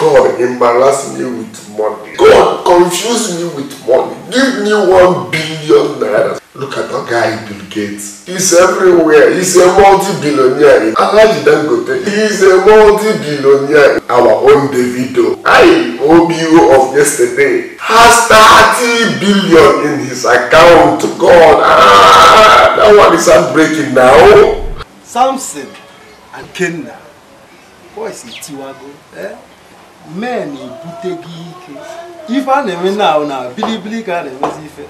God embarrass me with money. God confuse me with money. Give me one billion naira. Look at that guy Bill Gates. He's everywhere. He's a multi-billionaire. Alaji Dangote. He's a multi-billionaire. Our own Davido. I, OBO of yesterday, has 30 billion in his account. God, ah, that one is heartbreaking now. Samson and Kenna boys etiwago eh? men ebute gị ike ife a na-eme na na bilibili ka a na-emezi ife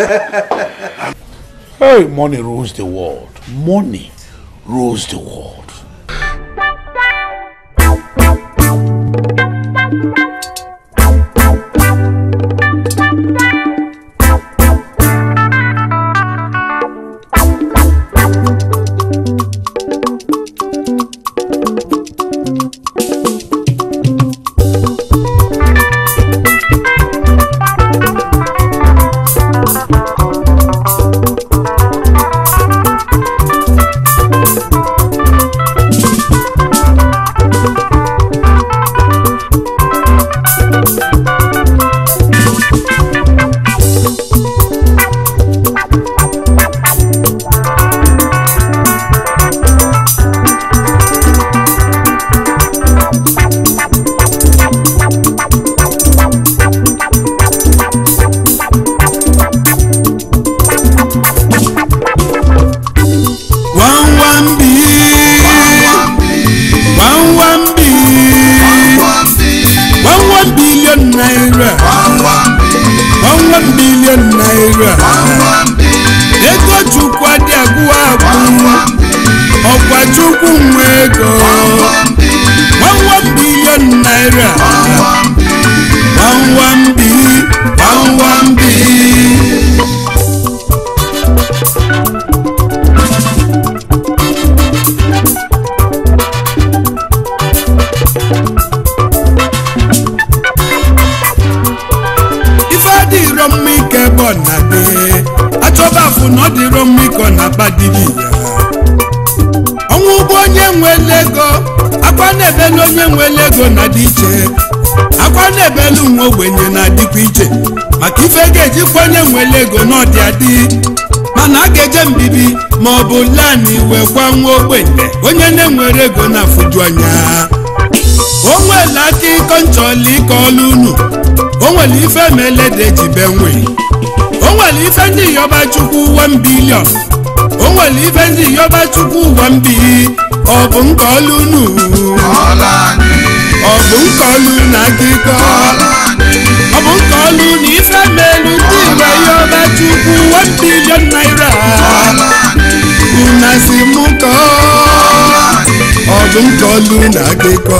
Hey, money rules the world. Money rules the world. One one B. One one B. One one billion naira. One one billion naira. Ego Chukwu adị agwụ agwụ. Ọkwa Chukwu nwe ego. One one billion naira. One one B. One one B. ife adịrọ mma ike ebe ọ na-adị achọba afụ na ọ dịrọ mma ike ọ na-aba dịrị ya ọnwụ ụgbọ onye nwere ego akwa na-ebelu onye nwere ego na-adị iche akwa na-ebelu nwa ogbenye na-adịkwa iche maka ife ga-ejikwa onye nwere ego n'ọdị adị mana a ga-eje mbibi ma ọ bụ lani wee gwa nwa ogbenye onye na-enwere ego na-afụju anya o nwere aka ịkọ nchọla ịkọ ọlụ unu o nwere ife melede jibe nwe o nwere ife ndị yọba chukwu 1 bilion o nwere ife ndị yọba chukwu 1 bi ọ bụ nke ọlụ unu ọ bụ nke ọlụ na akịkọ ọ bụ nke ọlụ na ife melu ndị igwe yọba chukwu 1 bilion naira una si mụ kọọ ọ bụ nke ọlụ na akịkọ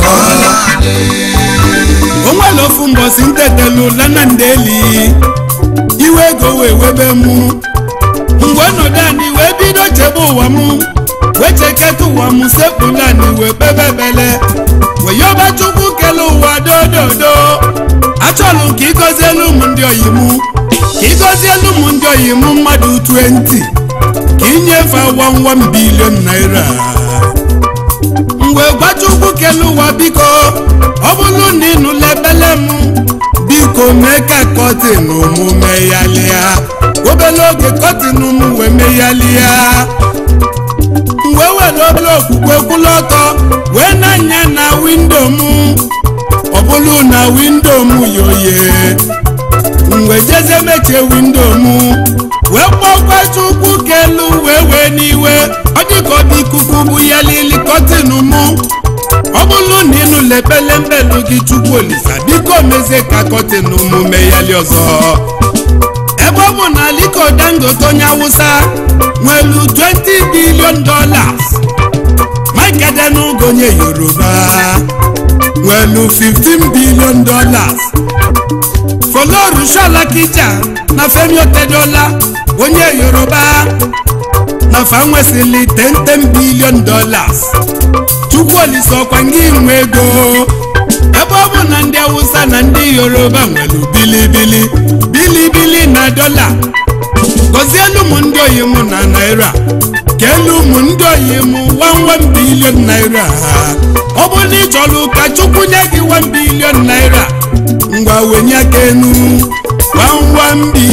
o nwere ofu mbọsi ntetelu lana ndeli iwe ego wee webe mụ mgbe ọnọdụ anyị wee bido chebe ụwa m wee cheketa ụwa m sekpụla anyị wee kpebebele wee yọba chukwu kele ụwa dododo achọlụ m ka ịgọzielu m ndị oyi m ka ịgọzielu m ndị oyi m mmadụ 20 ka inyefe 11 bilion naira mgbe gwachukwu kele ụwa biko ọ bụrụ na ịnụla ebele m biko mee ka kọtin mụ meghalịa obere oge kọtin m wee meghalịa mgbe were obere okwukwe kwụlụ ọtọ wee na-anya na windo m ọ bụrụ na windo m yoye mgbe jeze mechie windo m wee kpọkwa chukwu kelu wee wee n'iwe ọ dịka ọ dị ikuku bụ ya lili kọtin mụ ọ bụrụ na ịnụ lepele mbelu gị chukwu olisa biko mezie ka kọtin mụ meghali ọzọ ebe ọ bụ na aliko dangote onye awụsa nwelu 20 billion dollars mike edenuga onye yoruba nwelu 15 billion dollars folorunshola kija na femi otedola onye yoruba na fa nwesịrị 10 billion dollars chukwu olise ọkwa ngị nwe ego ebe ọ bụ na ndị awụsa na ndị yoruba nwere bilibili bilibili na dọla gọzielu m ndị oyi m na naira kelu ụmụ ndị oyi m 11 bilion naira ọ bụ na ị chọrọ ka chukwu nye gị 1 bilion naira ngwa wenye aka enu 11 bi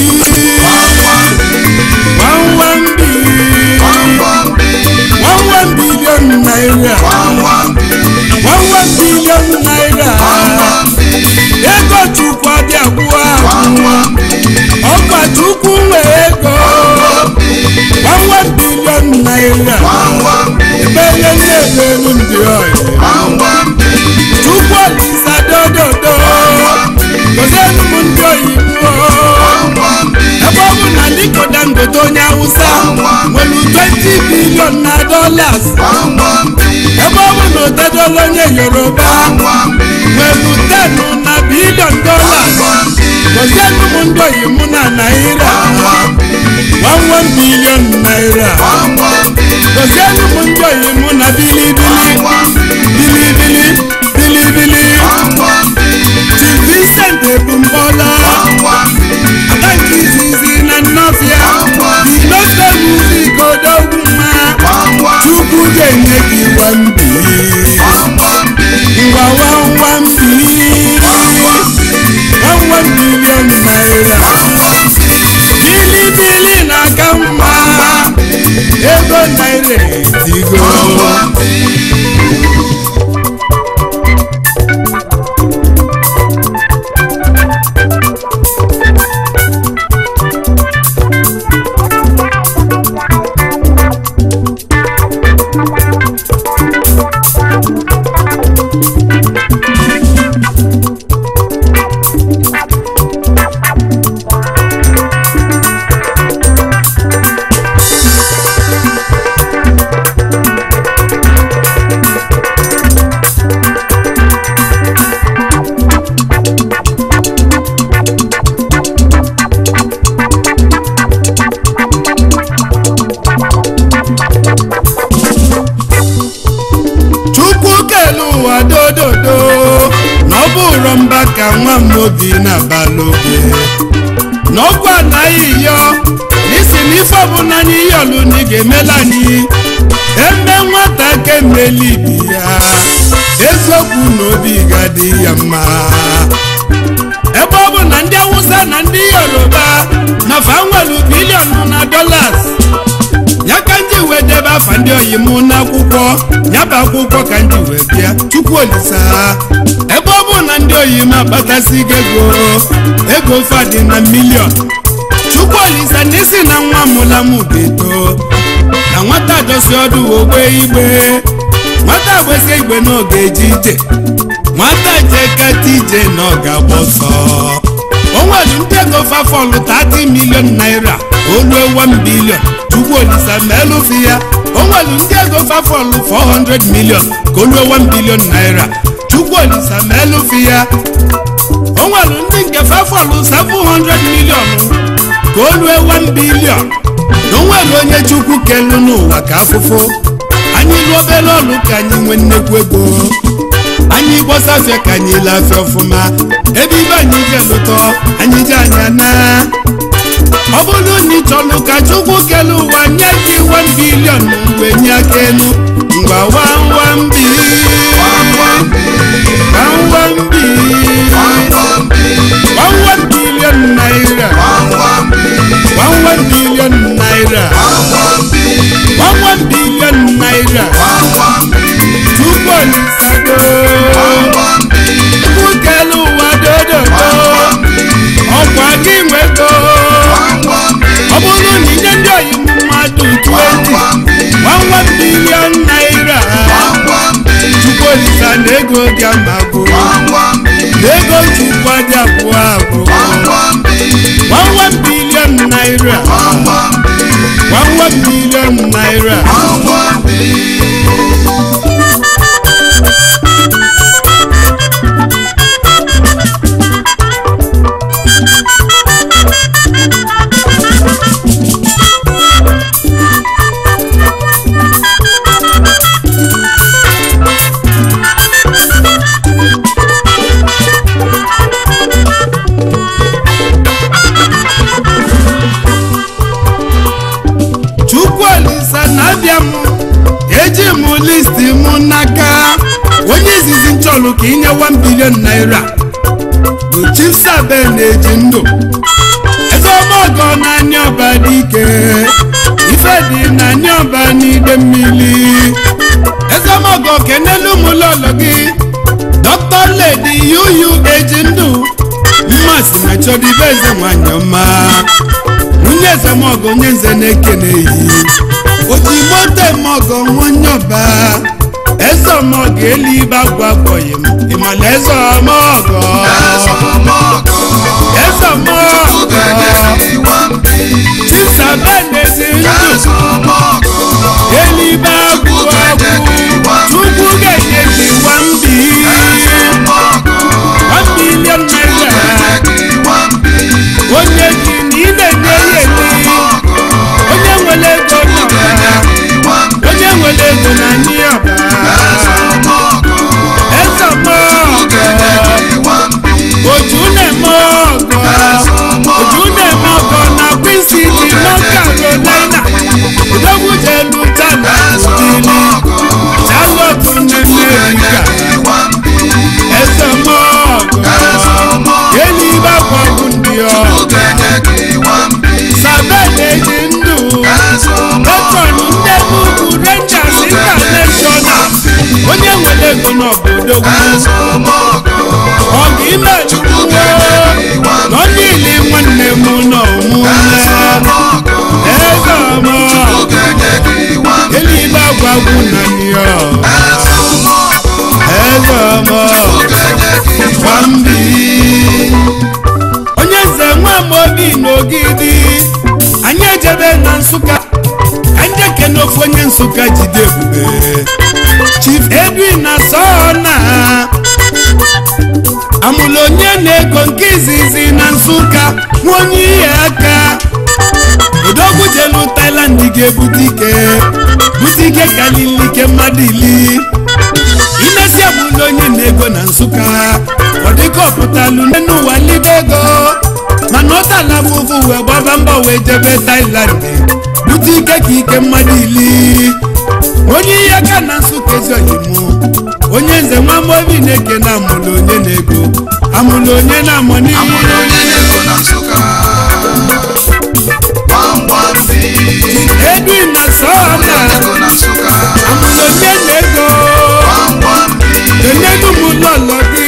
11 bi 11 bilion naira 11 bilion naira ego chukwu abịa gwụọ agwụ ọkwa chukwu nwe ego 11 bilion naira ebele na-elu ndị ọyị chukwu olisa dododo gozienụ m ndị oyibo ebe ọ bụ na Aliko Dangote onye Hausa nwere 20 bilion na dollars ebe ọ bụ na Otedola onye Yoruba nwere 10 na bilion dollars gozienụ m ndị oyibo na naira 11 bilion naira gozienụ m ndị oyibo na bilibili bilibili bilibili Chief Vincent Ebumbola ada nke izizi na nnọfịa dinosta muzik odogwuma chukwu ga-enye gị wambi ngwa wawambi wawam bilion naira bilibili na-aka mma ego naira etigo chukwu kelu ụwa dododo na ọ bụrụ mba ka nwa m obi na-abalị oge n'ọgwụ anaghị yọ n'isi n'ife ọbụla anyị yọlụ na ị ga-emela anyị eme nwata ka emeli ibi ya eziokwu na obi ga-adị ya mma ebe ọ bụ na ndị awụsa na ndị yoruba na fa nwere bilion na dollars ya ka ndị wee debe afa ndị oyi m n'akwụkwọ ya bụ akwụkwọ ka ndị wee bịa chukwu olisa ebe ọ bụ na ndị oyi m akpatasị gị ego ego fadị na milion chukwu olisa na isi na nwa mụla m ga-eto na nwata dosi ọdụ ogbe igbe nwata gbesie igbe na ọ ga-eje ije nwata jekata ije na ọ ga-agba ọsọ o nwere ndị ego fafọlụ 30 milion naira oluo 1 bilion chukwu olisa ma elufi ya o nwere ndị ego fafọlụ 400 milion ka oluo 1 bilion naira chukwu olisa ma elufi ya o nwere ndị nke fafọlụ 700 milion ka oluo 1 bilion na o nwere onye chukwu kelu n'ụwa ka afụfụ anyị lụọ obere ọlụ ka anyị nwee nnekwu ego anyị gbọsafịa ka anyị lafịa ọfụma ebe ibe anyị je lụtọ anyị je anya na ọ bụrụ na ị chọrọ ka chukwu kele ụwa nye gị 1 bilion mgbe nye aka elu ngwa wawambi wawambi wawan bilion naira wawan bilion naira wawan bilion naira chukwu olisado chukwu kele ụwa dododo ọkwa gị nwego ọ bụrụ na inye ndị oyi mmadụ 20 nwanwa bilion naira chukwu olisa na ego dị amagbo na ego chukwu dị abụọ abụọ nwanwa bilion naira nwanwa bilion naira chukwu olisa na chọrọ ka inye 1 bilion naira bụ chisabe na-eji ndụ eze ọmọgọ n'anya ọba dị ike ife dị n'anya ọba n'ide mmiri eze ọmọgọ kenelu ụmụlọlọ gị dọkịta ledi yuyu eji ndụ mmasị na chọdịbe eze nwanyị ọma nwunye eze mọgọ onye nze na-ekene yi oji moto mọgọ nwonye ọba eze ọmọgọ elibe agwa gbọghị m ịmala eze ọmọgọ eze ọmọgọ chisabe na-esi ndụ elibe agwụ agwụ chukwu ga-enye gị wambi one million naira onye ji na ị na-enye ya enye onye nwere ego n'ọba onye nwere ego na anyị ọba eze ọmọgọ oju na-eme ọgọ oju na-eme ọgọ na Queen City North Carolina udogwu jelu tana udili Charlotte n'Amerika eze ọmọgọ elibe agwagwu ndị ọ sabe na-eji ndụ petron ndị Enugu Rangers International onye nwere ego n'obodo ọgụ ime chukwuo nọ niile nwanne m n'ọmụme eze ọma elibe agwagwu na nyo eze ọma nwambi onye nze nwa Amobi n'ogidi anyị ejebe na nsụka ka ndị ekene ofu onye nsụka jide ebube chief edwin na sọna amụlụ onye na-ego nke izizi na nsụka nwa onye ihe aka odogwu jelu Thailand ga-ebute ike bute ike kalili ike mmadụ ili imesi amụlụ onye na-ego na nsụka ọ dịka ọpụtalụ n'ụwa libe ego mana ọ tala mụvụ wee gbaba mbọ wee jebe Thailand bute ike ka ike mmadụ ili onye ihe aka na nsụka ezi oyimu onye nze nwa Amobi na-eke na amụlụ onye na-ego amụlụ onye na-amụ n'ihe edwin na sọna amụlụ onye na-ego enyedu m lọlọ gị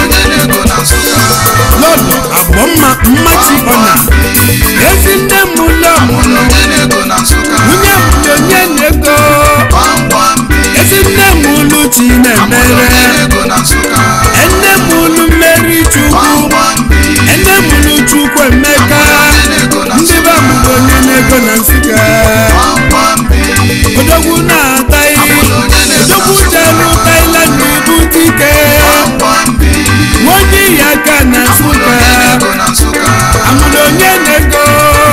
lọlọ agbọmma mmachi ọna ezi nne m ụlọ mụlụ nwunye mụlụ onye na-ego ezi nne m ụlụ chi na-emere enne m ụlụ mmeri chukwu enne m ụlụ chukwu emeka ndị be amụrụ onye na-ego na nsịga odogwu na-ata ihe odogwu jelu Thailand ibute ike nwaonye iyi aka na nsụka amụrụ onye na-ego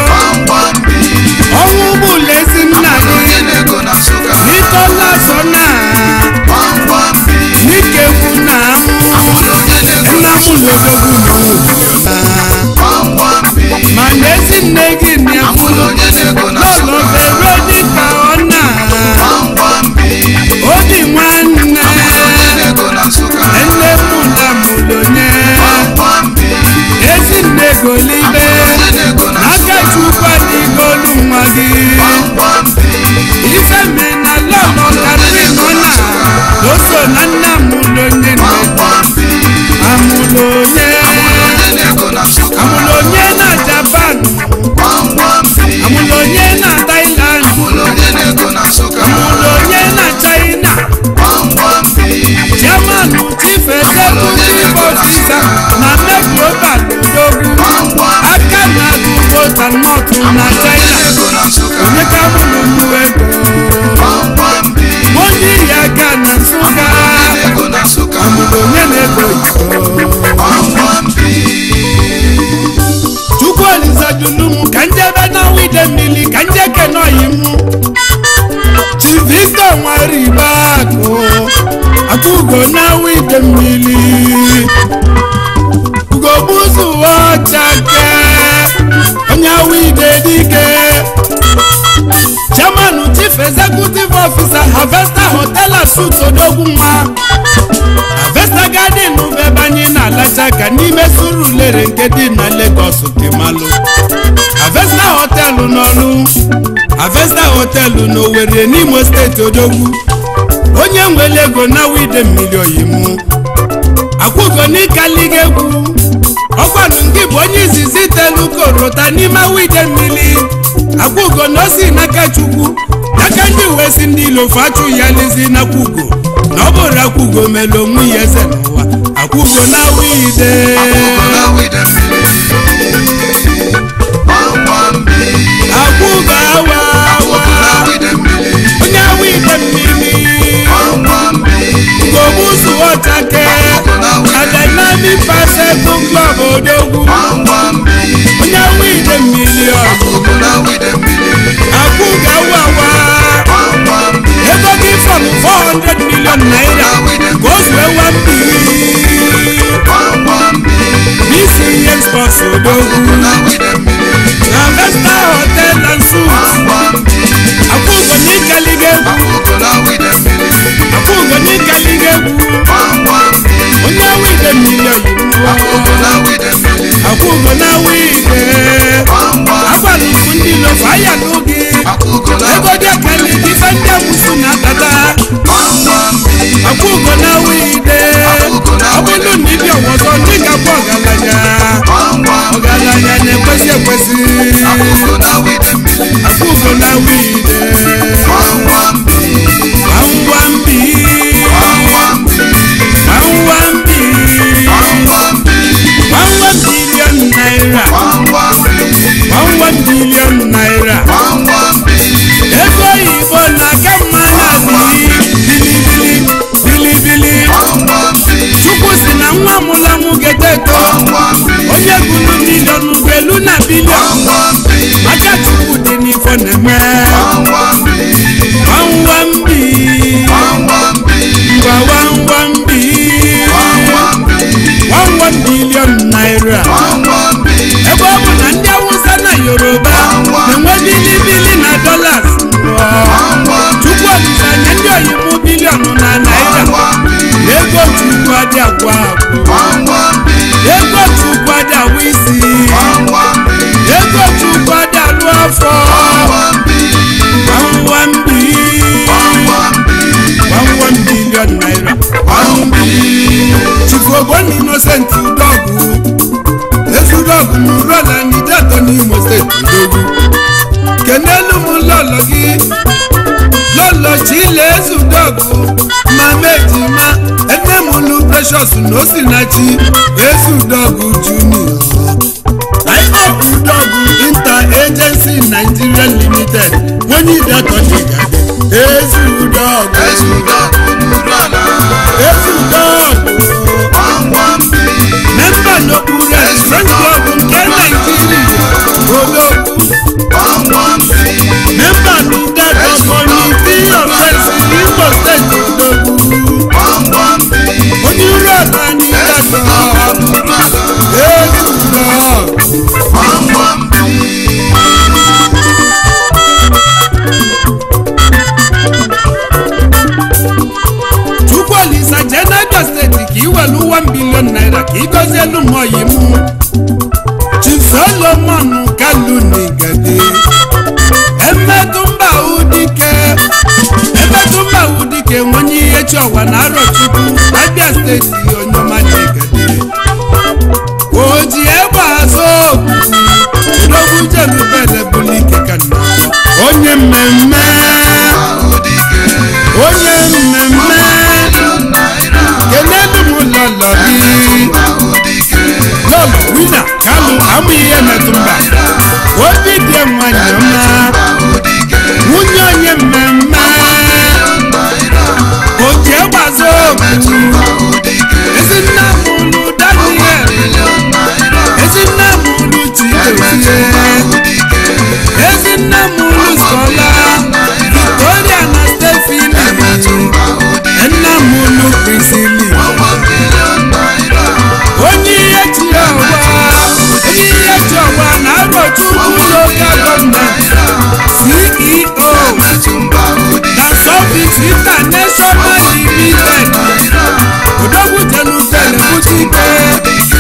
ọnwụ ụgbọụlọ ezi nna gị n'itola so na n'ikekwu na amụ nna m lodogwu na ma na ezi nne gị na-akwụrụ n'ụlọ bere dịka ọ na obi nwanne nne mụla mụlonye ezi nne golibe aka chukwu adịgolu nwa gị ifeme na lọlọ karịrị nọ na oso na nna mụlonye amụlonye amụlonye na Japan amụlonye na Thailand amụlonye na China chairman chief executive officer na mek global odogwu aka na agụgo sanọt na China onye ka mụrụ mụ ego onye yi aka na nsụka amụrụ onye na-ego chukwu olizajulu m ka njebe na wide mmiri ka nje kenoyi m chief victor nwaribe akụ akụgo na wide mmiri ugogbuzu ọchake onye wide dike chairman chief executive officer harvester hotel and suites odogwu nwa harvester aka n'ime surulere nke dị na Lagos kemalụ avesta họtelụ n'ọlụ avesta họtelụ n'Owerri n'Imo steeti odogwu onye nwere ego na wide mmiri oyimu akwụgo n'ịkaliga egwu ọkwanụ nke bụ onye izizi telu korota n'ime wide mmiri akwụgo na osi n'aka chukwu n'aka ndị uwe si ndị ilo fachụ ya lezi n'akwụgo na ọ bụrụ akwụgo mere onwe ya eze n'ụwa akwụgo na wide akwụgo awa awa onye wide mmiri gobuzu ọchake na dynamic basketball club odogwu onye wide mmiri ọgụ akwụgo awa awa ego gị fọm 400 million naira ka o zuo ewa mmiri n'isi ihe spọs odogwu na vesta hotel and suits akwụgo n'ịkaliga egwu akwụgo n'ịkaliga egwu onye wide mmiri oyibo akwụgo na wide agbalụkwu ndị lofu aya n'oge ego dị akali ife ndị amụsụ na-akata akwụgo na wide ọ bụrụ na ịbịa ọzọ ndị ga-abụ ọgaranya ọgaranya na-ekwesị ekwesị akwụgo na wide gbamgbambi gbamgbambi gbamgbam bilion naira gbamgbam bilion naira ego oyibo na-aka mma na-adịghị bilibili bilibili chukwu si na nwa mụla mụ ga-eto onye gụrụ milion ugelu na bilion aka chukwu dị n'ifo na-eme gbamgbambi ngwa gbamgbambi gbamgbam bilion naira ebe ọ bụ na ndị awụsa na yoruba na-enwe bilibili na dolas chukwu olise anya ndị oyibo bilion na naira ego chukwu adị agwa agwụ ego chukwu adị awụ isi ego chukwu adị alụ afọ gbamgbambi gbamgbam bilion naira gbamgbili chifu ogbonni innocent udogwu ezudogwu n'urola n'ideto n'imo steeti udogwu kenelu m lọlọ gị lọlọ chile ezudogwu ma mejima ene m lu precious na osinachi ezudogwu junior Ipob Udogwu Inter Agency Nigeria Limited onye ideto n'igade ezudogwu ezudogwu memba n'okpuru Friends Club nke Naijiria odogwu memba n'Idato Committee of Friends Imo Steeti odogwu onye uru ọta n'Idato ezudogwu chukwuolisa jee n'Abia steeti ka iwelu 1 bilion naira ka ịgọzie elu mmụọyi mụ Chief Solomon Kalu n'Igede emetụ mba udike emetụ mba udike nwenye ihe chiọwa na arọchukwu Abia steeti onyoma n'Igede o ji egbe azụ okwu odogwu jelubele bulike ka nna onye mmemme onye mmemme kelelu m lọlọ gị lọlọ wina kalụ amụ ihe metụ mba obi dị nwanyị ọma nwunye onye mmemme oji egbazo okwu ezinna m ụlụ daniel ezinna m ụlụ chidozie ezinna m ụlụ skola victoria na stefili nna m ụlụ prisili onye ihe chiri ọwa onye ihe chi ọwa na arọchukwu lokal gọọmenti ceo na sọfis international limited odogwu jelubele butike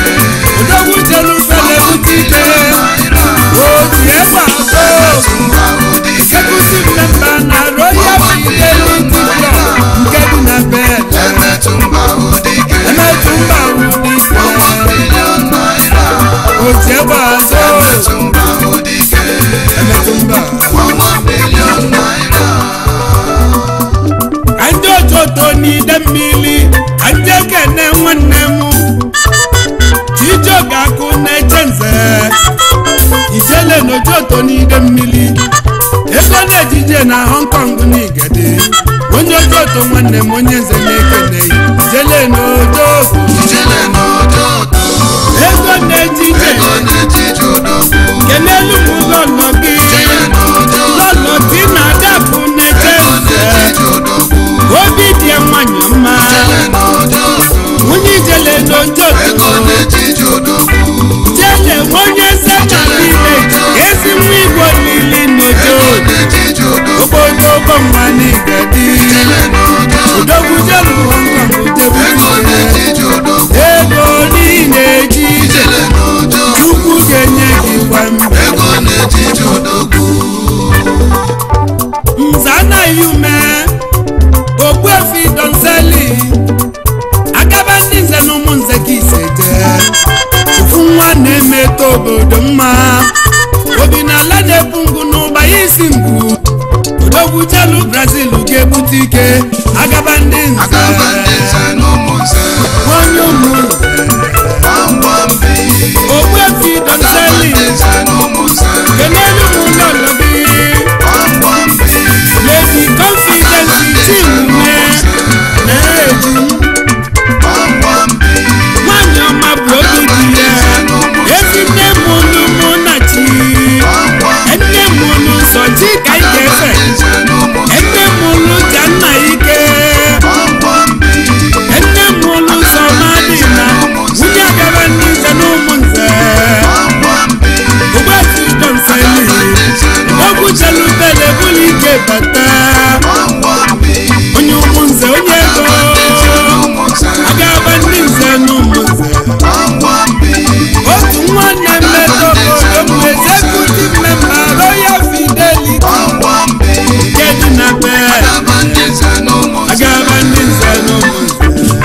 ojoto n'ide mmiri ego na-ejije na hong kong n'igede onye ojoto nwanne m onye nze na-ekeneghị jele n'ojoto ego na-ejije kenelu m lọlọ gị lọlọ ti na adapụ na-eche nze obi dị ya nwanyị mma nwunye ijele n'ojoto jele onye eze na niile ezi nwa igbo niile n'ojoto ogbodogo nwa n'igedi odogwu jelu hong kong jebu ego niile ji ije chukwu ga-enye gị gwa mbe nze anaghị ume ogbuefi donseli agaba ndị nze na ụmụ nze ka ise jee ofu nwa na-emetọ obodo mma obi na ala na-ebu ngụ n'ụba ya isi ngwu odogwu jelu brazil ga-ebute ike agaba ndị nze onye ụmụ ogbuefi donseli kenelu m ụlọlọ gị lady confidence chimume na-eji nwanyị ọma bụ obi dị ya ezi nne m unu mụ na chi nne m unu sọ chi ka ị ga-efe nne m unu ja nna ike nne m unu sọ madị na nwunye agaba ndị nze na ụmụ nze ogbefi donseli ogwu chelubele bụrụ ike bata onye ụmụ nze onye ego agaba ndị nze na ụmụ nze otu nwanne mmetọ obodo bụ executive member royal fidelity nke dị na be agaba ndị nze na ụmụ nze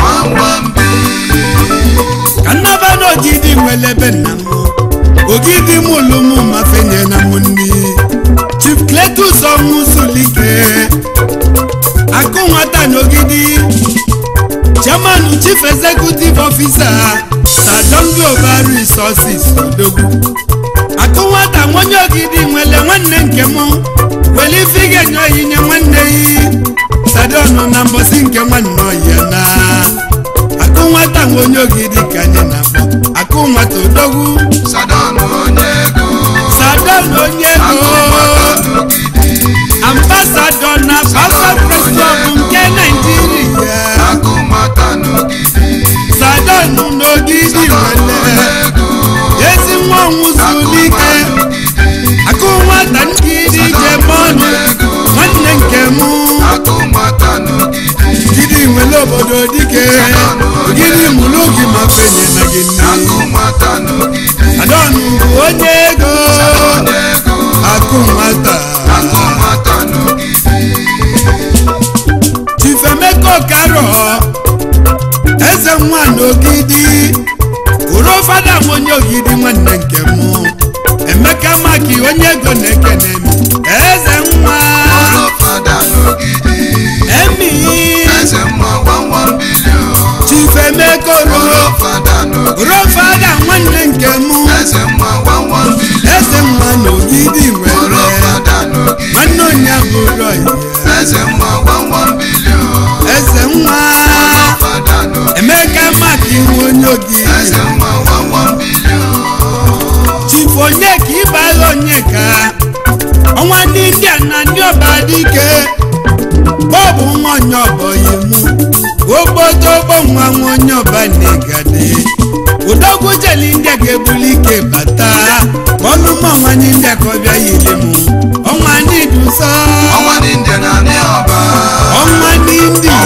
ka nnaba n'ogidi nwere ebe nna m ogidi m olumu mafenye na m nni chief cletus ọnwụ zulike akụ nwata n'ogidi chairman chief executive officer sadon global resources odogwu akụ nwata nwonye ogidi nwere nwanne nke m were ife ị ga-enye onyinye nwanne yi sadon na mbọsi nke nwanne ọhịa na akụ nwata nwonye ogidi ka anyị na-akpọ akụ nwata odogwu sadon onye ego ambasadọ na papa president nke naijiria sadon n'ogidi nwere ezi nwa nwụzulike akụ nwata nkiri jemọnụ nwanne nke mụ gidi nwere obodo dike gidi mụrụ gị ma fenye na gị nne sadon bụ onye ego akụ nwata chifemeka okaro eze nwa n'ogidi uru fada m onye ogidi nwanne nke m emeka maki onye ego na-ekene m eze nwa emi chifemeka oro uru fada nwanne nke m eze nwa n'ogidi nwere nwanne onye bụrụ ya eze nwa emeka maki nwa onye ogidi chifu onye ka ịbagha onye ka ọnwa ndị india na ndị ọba dike bọbụ nwa onye ọbọghị mụ ogbodogbo nwa nwa onye ọba na-egade udogwu jeli india ga-ebuli ike bata ọlụmọ ọnwa ndị india ka ọ bịa yiri mụ ọnwa ndị dusa ọnwa ndị india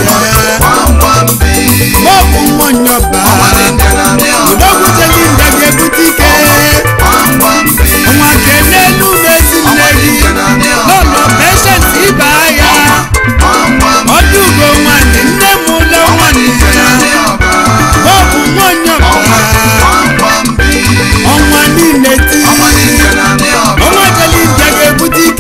bọbụ nwa onye ọba udogwu jeli india ga-ebute ike ọnwa kenelu mezi nne gị lọlọ peshent ibe agha ọdụgo nwanyị nne m ụlọ nwanyị ya bọbụ nwanyị ọbara ọnwa niile ti ọnwa jeli nje ga-ebute ike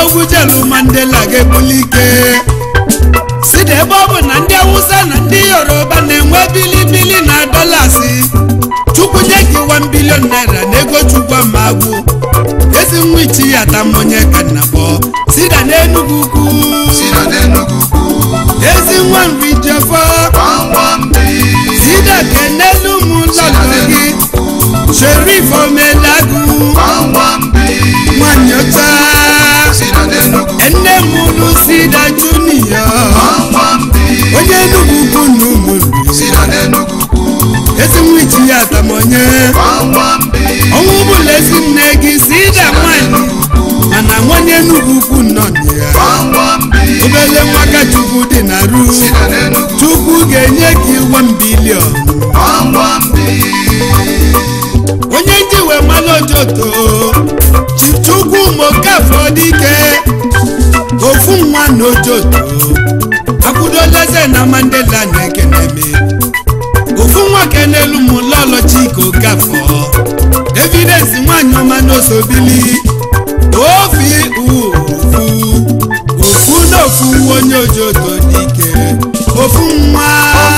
odogwu jelu mandela ga-ebuli ike si na ebe ọ bụ na ndị awụsa na ndị yoruba na-enwe bilibili na dọlasị chukwu nye gị 1 bilion naira na ego chukwu amagwụ ezi nwa ichi ya tamonye ka nna kpọ sida n'enugwu ukwu ezi nwa nri jefọ sida kenelu m lọlọ gị sherif omelagu nwanyị ọcha nne m lụ sida junior onye enugwu ukwu na ụmụnri ezi nwa ichi ya tamonye ọnwụ bụla ezi nne gị sida nwanyị mana nwanye enugwu ukwu nọ na ya obele nwaka chukwu dị na ru chukwu ga-enye gị 1 bilion onye ji wee mmanụ ojoto chukwu mokafọ dike ofu nwa na ojoto akwụdoleze na mandela na-ekene me ofu nwa kenelu m lọlọ chika okafọ evidence nwanyị ọma n'osobili ofi ufu ofu na ofu onye ojoto dike ofu nwa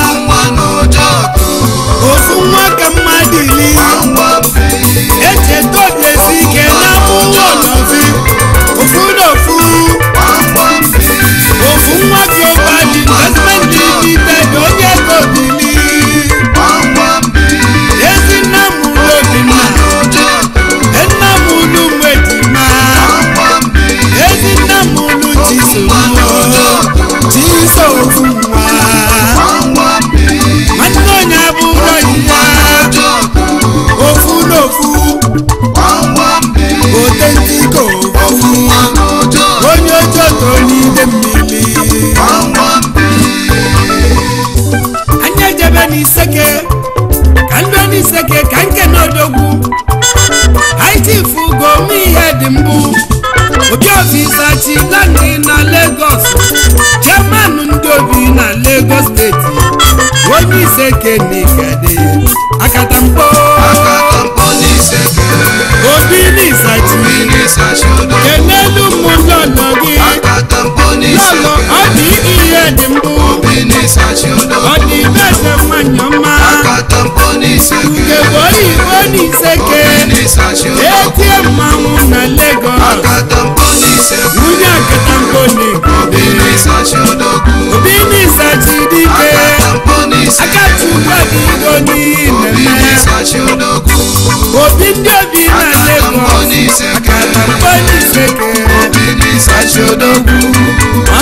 ofu nwa ka mmadụ ili echeta obiesi ike na ụlọ ọlọfi ofu na ofu ofu nwa global investment limited onye ego bili ezi nna m ụlọ obinna nna m ụlọ ụmụejima ezi nna m ụlọ chiso chiso ofu nwa nwanne onye abụrụ ya ofu n'ofu otentiko ofu onye ojoto n'ide mmiri anyị ejebe n'iseke ka ndị n'iseke ka nke n'odogwu haitifu gomi ihe dị mbụ obi ofisachi lani na Lagos chairman ndị obi na Lagos steeti onye iseke n'igade akatamkpo obi n'isachi kenelu mụ lọlọ gị lọlọ ọ dị ihe dị mbụ ọ dị beze nwanyị ọma ugegbe oyibo n'iseke etie mmanwụ na Lagos nwunye akatamkpo n'igade obi n'isachi dike akachukwu adịgo n'ihi na-eme obi ndị obi na Lagos akatamkpo n'iseke Odogwu